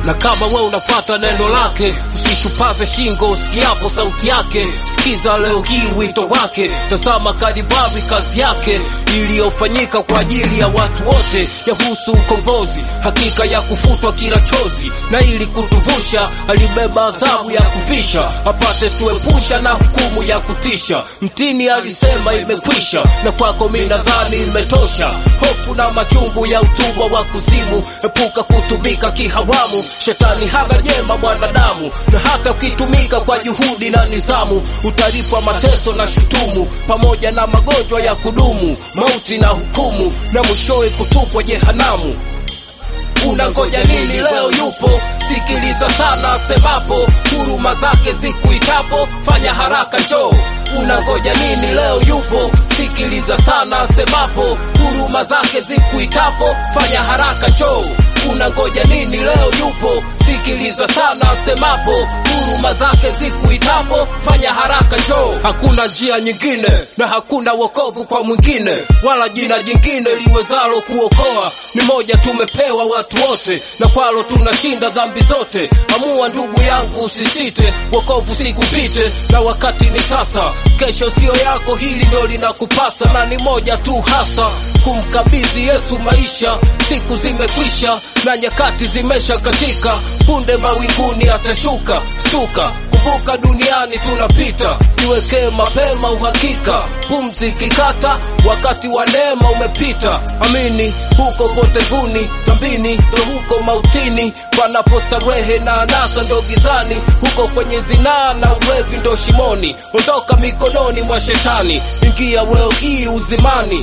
na kama we unafuata neno lake usishupaze shingo usikiapo sauti yake sikiza leo hii wito wake tazama kadivari kazi yake iliyofanyika kwa ajili ya watu wote yahusu ukombozi hakika ya kufutwa kila chozi na ili kutuvusha alibeba adhabu ya kufisha apate tuepusha na hukumu ya kutisha mtini alisema imekwisha na kwako mi nadhani imetosha hofu na machungu ya utumwa wa kuzimu epuka kutumika kihawamu shetani hana jema mwanadamu na hata ukitumika kwa juhudi na nizamu utalipwa mateso na shutumu pamoja na magonjwa ya kudumu mauti na hukumu na mwishowe kutupwa jehanamu unangoja nini leo yupo sikiliza sana asemapo huruma zake zikuitapo fanya haraka njoo unangoja nini leo yupo sikiliza sana asemapo huruma zake zikuitapo fanya haraka njoo unangoja nini leo yupo sikiliza sana asemapo huruma zake zikuitapo fanya haraka njoo hakuna njia nyingine na hakuna wokovu kwa mwingine wala jina jingine liwezalo kuokoa ni moja tumepewa watu wote na kwalo tunashinda dhambi zote amua ndugu yangu usisite wokovu sikupite na wakati ni sasa kesho siyo yako hili ndio linakupasa na ni moja tu hasa kumkabidhi yesu maisha siku zimekwisha na nyakati zimesha katika punde mawinguni atashuka stuka kumbuka duniani tunapita jiwekee mapema uhakika pumzi kikata wakati wa neema umepita amini huko potevuni dhambini ndo huko mautini panapostarehe na anasa ndo gizani huko kwenye zinaa na ulevi ndo shimoni ondoka mikononi mwa shetani ingia weo hii uzimani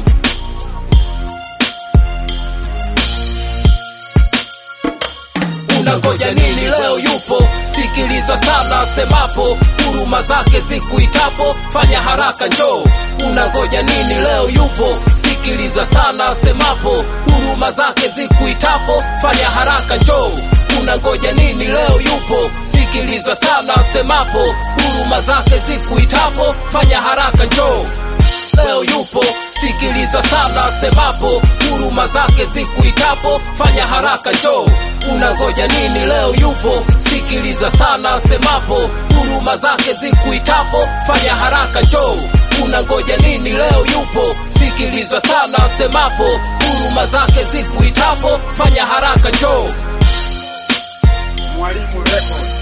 unangoja nini leo yupo sikiliza sana asemapo huruma zake zikuitapo fanya haraka njoo unangoja nini leo yupo sikiliza sana asemapo huruma zake zikuitapo fanya haraka njoo unangoja nini leo yupo sikiliza sana asemapo huruma zake zikuitapo fanya haraka njoo leo yupo sikiliza sana asemapo huruma zake zikuitapo fanya haraka njoo unangoja nini leo yupo sikiliza sana asemapo huruma zake zikuitapo fanya haraka njoo unangoja nini leo yupo sikiliza sana asemapo huruma zake zikuitapo fanya haraka njoo Mwalimu Record.